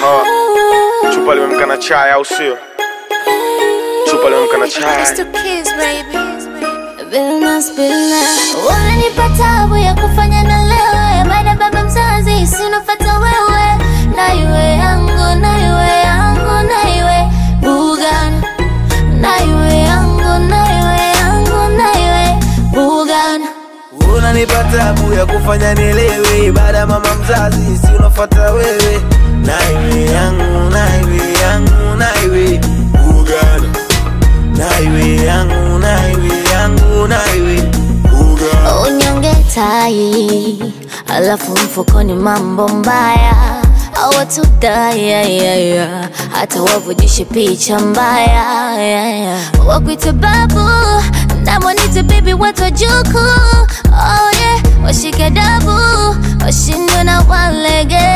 Chupa limemka na chai au sio? Chupa limemka na chai. Unanipa tabu ya kufanya na lewe baada baba mzazi sinofata wewe na iwe yangu na iwe yangu na iwe bugan na iwe yangu na iwe yangu na iwe bugan unanipa tabu ya kufanya nielewe baada ya mama mzazi si unafuata wewe naiwe yangu naiwe yangu naiwe ugana naiwe yangu naiwe yangu naiwe ugana unyonge tai alafu mfukoni mambo mbaya awatudayayaya hata wavujishe picha mbaya yeah, yeah. wakwite babu namwanite bibi watojuku oh, yeah. washike dabu washindwe na walege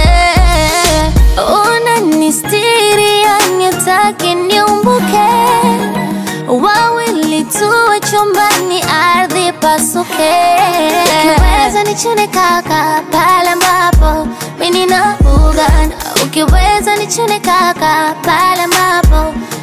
unanistiri yanitaki niumbuke wawili tuwe chumbani, ardhi pasuke. Ukiweza nichune kaka pale ambapo mimi nina bugan, ukiweza nichune kaka pale ambapo